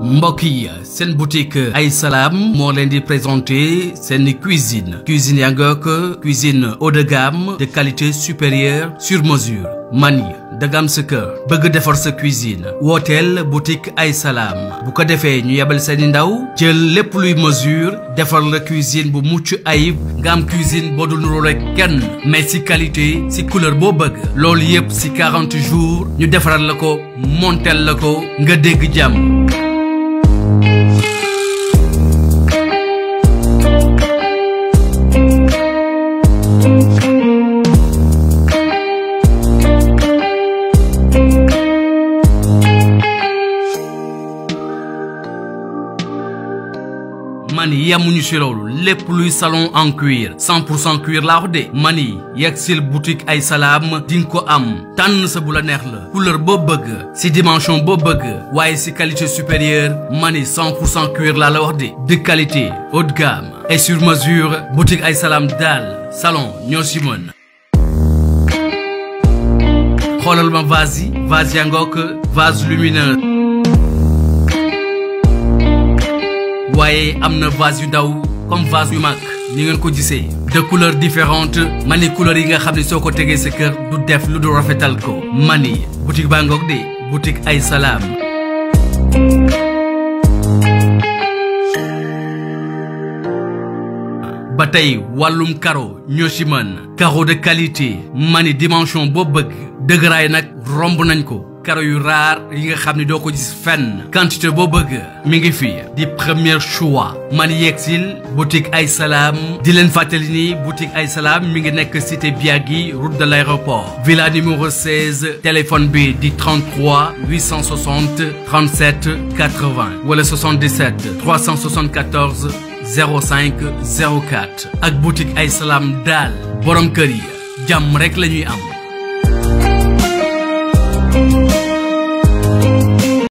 mbokk yi seen boutique ay salaam moo leen di présenter seen cuisine cuisine yaa ngook cuisine haut de gamme de qualité supérieure sur mesure mani dagam sa kër bëgg defar sa cuisine wooteel boutique ay salaam bu ko defee ñu yebal seeni ndaw jël lépp luy mesure defar la cuisine bu mucc ayib nga am cuisine boo dul nuroo rek kenn mais si qualité si couleur boo bëgg loolu yëpp si 40 jours ñu defaral la ko montel la ko nga dégg jàmm mani yemuñu si loolu lépp luy salon en cuir 100 pour cent cuir laa wax de mani yegg sil boutique ay salaam di nga ko am tànn sa bu la neex la couleur boo bëgg si dimension boo bëgg waaye si qualité supérieure mani 100 pour cent cuir laa la wax de de qualité haut de gamme et sur mesure boutique ay salaam daal salon ñoo si mën xoolal ma vase yi vase yaa ngook vase lumineux waaye am na vase yu ndaw comme vase yu mag ni ngeen ko gisee de couleurs différentes mani couleurs yi nga xam ne soo ko tegee sa kër du def lu du rafetal ko mani boutique baa ngoog de boutique ay salaam ba tey wàllum caro ñoo ci mën caro de qualité mani dimension boo bëgg dëgëraay nag romb nañ ko karo yu raar yi nga xam ne doo ko gis fenn quantité boo bëgg mi ngi fi di premier choix man yegsil boutique ay salaam di leen fàttali ni boutique ay salaam mi ngi nekk cité Biagui route de l'aéroport villa numéro 16 téléphone bi di 33 860 37 80 wala 77 374 05 04 ak boutique ay salaam daal borom kër yi jàmm rek la ñuy am